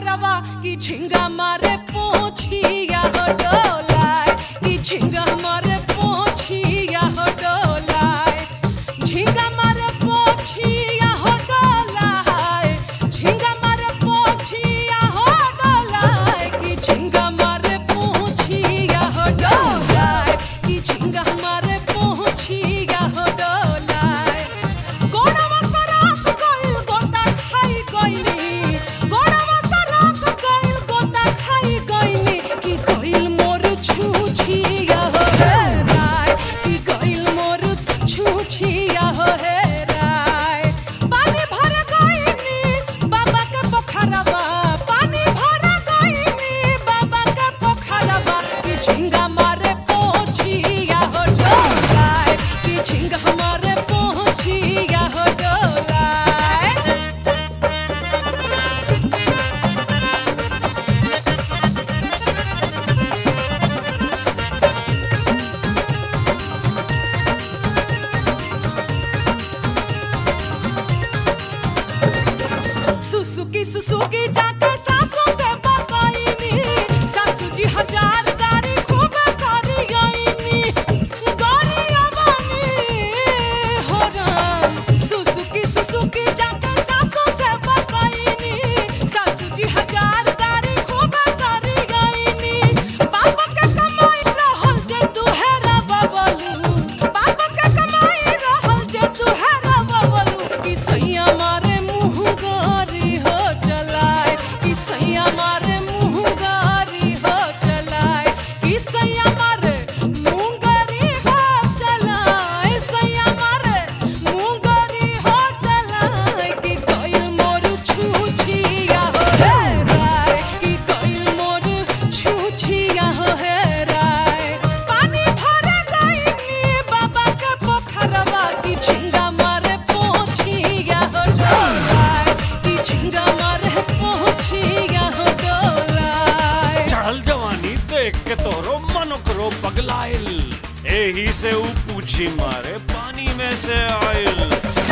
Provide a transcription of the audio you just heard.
पोखरवा की झिंगा मारे पोछिया हो डोलाए की झिंगा मारे पोछिया हो डोलाए झिंगा मारे पोछिया हो डोलाए झिंगा मारे पोछिया हो डोलाए की झिंगा मारे पोछिया हो डोलाए की झिंगा मारे पोछिया हो डोलाए गोड़वा सराफ गइल गोता खाई गइनी गोड़वा सराफ गइल गोता खाई गइनी की गइल मोर छुछिया हो हे राय की गइल मोर छुछिया हो हे राय पानी भर गइनी बाबा के पोखरवा पानी भर गइनी बाबा के पोखरवा की झिंगा मारे पोछिया हो डोलाए की झिंगा मारे पोछिया हो डोलाए सुसुकी सुसुकी जाके सासू से बकाईनी सासू जी हजार गाड़ी खूब सारी गईनी गाड़ी अबानी हो राम सुसुकी सुसुकी जाके सासू से बकाईनी सासू जी हजार गाड़ी खूब सारी गईनी पापा के कमाई रहल जे दुहेरा बबलू पापा के कमाई रहल जे दुहेरा बबलू की सैया मारे मुंह गारी हो चलाए की सैया मारे मुंह गारी हो चलाए की सैया मारे मुंह गारी हो चलाए सैया मारे मुंह गारी हो चलाए की कोई मोर छूछिया हो हे राय की कोई मोर छूछिया हो हे राय पानी भर गईनी बाबा के पोखरवा की झिंगा मारे पोछिया हो डोलाए की झिंगा मारे पोछिया हो डोलाए चढ़ल जवानी देख के तोरो मन करो पगलाइल एही से ऊ पूछी मारे पानी में से आइल